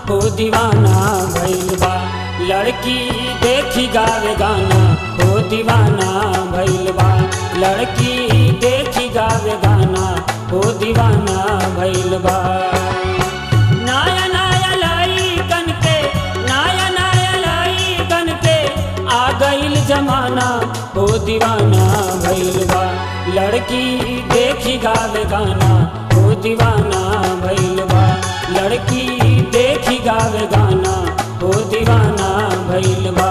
हो दीवाना भइल बा लड़की देखी गावे गाना हो दीवाना भइल बा लड़की देखी गावे गाना हो दीवाना भइल बा नाया नाया लाई कन के नाया नाया लाई कन के आ गईल जमाना हो दीवाना भइल बा लड़की देखी गावे गाना हो दीवाना भइल बा लड़की देखी गावे गाना हो दीवाना भइल बा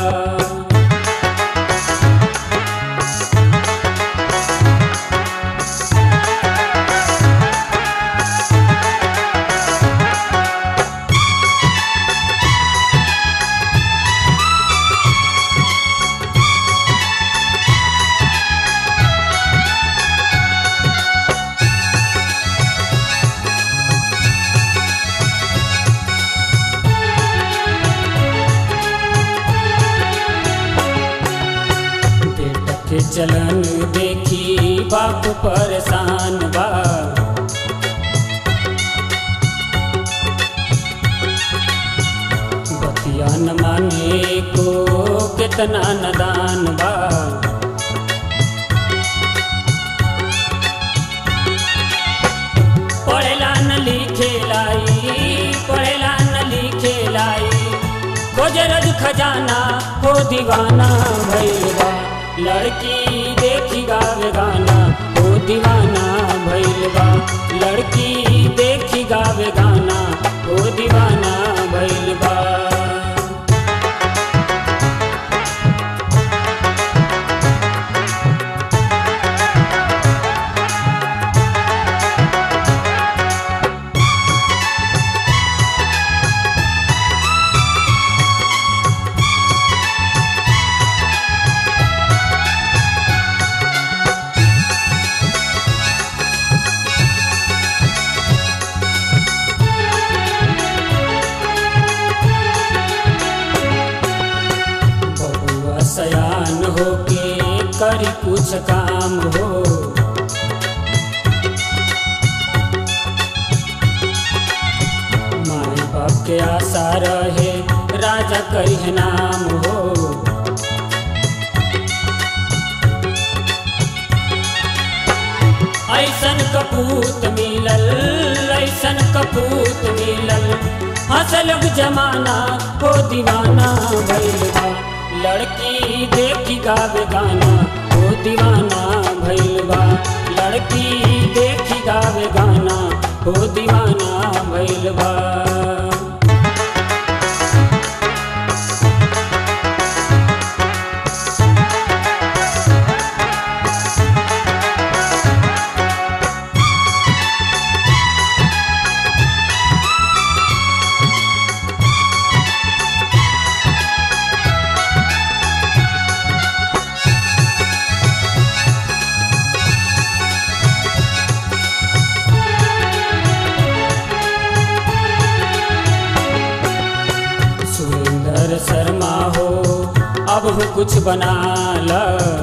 बेटा के चलन देखी बाप परेशान बा बतिया न माने को कितना नदान बा पढ़ेला न लिखे लाई पढ़ेला न लिखे लाई खोजरज खजाना हो दीवाना भैलबा लड़की देखी गावे गाना हो दीवाना भैलबा लड़की देखी गावे गाना हो दीवाना भैलबा बबुआ सयान होके करी कुछ काम हो माई बाप के आशा रहे राजा कही नाम हो ऐसन कपूत मिलल ऐसन कपूत मिलल हंसल जमाना हो दीवाना भइल बा लड़की देखी गावे गाना हो दीवाना भइल बा लड़की देखी गावे गाना हो दीवाना भइल बा सुरेंद्र शर्मा हो अब हो कुछ बना ल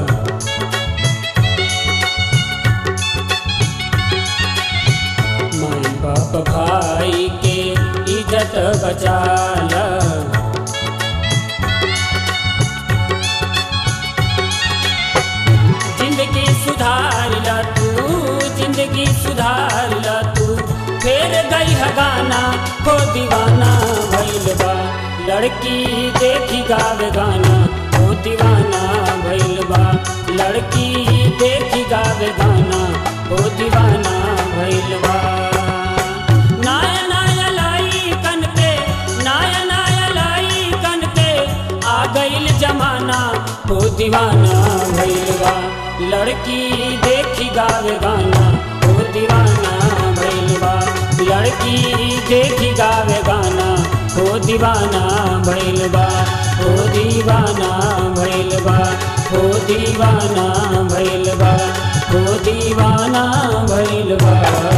माई बाप भाई के इज्जत बचा ल जिंदगी सुधार ला तू जिंदगी सुधार ला तू फेर गई है गाना हो दीवाना भइल बा लड़की देखी गावे गाना हो दीवाना भइल बा लड़की देखी गावे गाना हो दीवाना भइल बा नाया नाया लाई कन के नाया नाया लाई कन के आ गईल जमाना हो दीवाना भइल बा लड़की देखी गावे गाना हो दीवाना भइल बा लड़की देखी गावे गाना हो दीवाना भइल बा हो दीवाना भइल बा हो दीवाना भइल बा हो दीवाना भइल बा